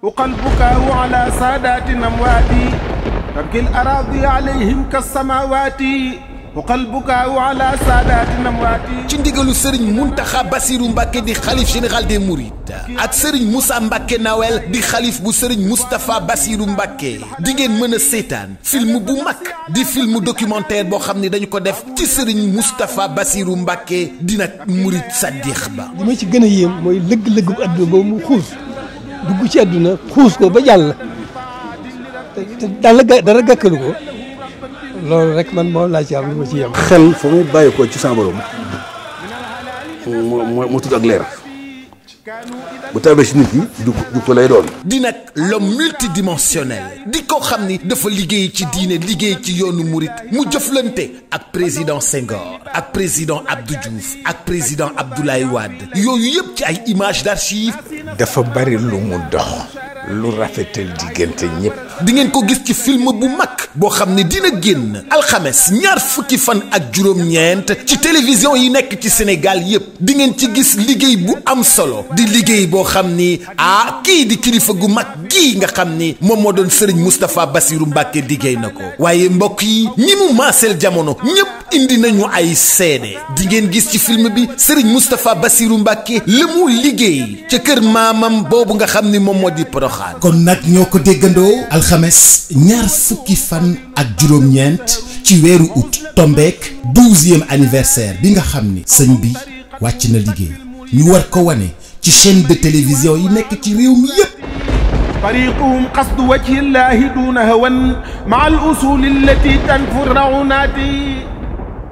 وقلبك على سادات أمواتي تبكي الأراضي عليهم كالسماوات وقلبك على سادات أمواتي ci ndigalu sëriñ Muntaxa Basiru Mbàkke di xalif général des Mourides ak sëriñ Moussa Mbàkke Nawel di xalif bu sëriñ Moustapha Basiru Mbàkke di ngeen mën a seetaan film bu mag di film documentaire boo xam ne dañu ko def ci sëriñ Moustapha Basiru Mbàkke dina Murid Saddiq ba li ma ci gën a yéem mooy lëgg-lëgg bu àdduna boobu mu xuus dugg ci àdduna xuus ko ba jàll te te dara ga dara gàkkalu ko loolu rek man moo laa ci am li ma ci yem. xel fa mu bàyyi ko ci sama borom moo moo moo tudd ak leer bu tawee si nit ñi du du ko lay doon. di nag l'homme multidimensionnel di ko xam ni dafa liggéey ci diine liggéey ci yoonu murit mu jëflante ak président Senghor ak président Abdou Diouf ak président Abdoulaye Wade yooyu yëpp ci ay images d'archives dafa bari lu mu dox lu rafetal diggante ñëpp di ngeen ko gis ci film bu mag boo xam ne dina génn alxames ñaar fukki fan ak juróom-ñeent ci télévision yi nekk ci Sénégal yépp di ngeen ci gis liggéey bu am solo di liggéey boo xam ni ah kii di kilifa gu mag gii nga xam ni moom moo doon Serigne Moustapha Bassirou Mbacke liggéey na ko waaye mbokk yi ñi mu maaseel jamono ñépp indi nañu ay seede di ngeen gis ci film bi Serigne Moustapha Bassirou Mbacke la mu liggéey ca kër maamam boobu nga xam ni moom moo di Poroxaan kon nag ñoo ko déggandoo alxames ñaar fukki fan ak juróom-ñeent ci weeru août tombeek douzième anniversaire bi nga xam ni sëñ bi wàcc na liggéey ñu war ko wane ci chaîne de télévision yi nekk ci réew mi yépp طريقهم قصد وجه الله دون هوى مع الأصول التي تنفر رعوناتي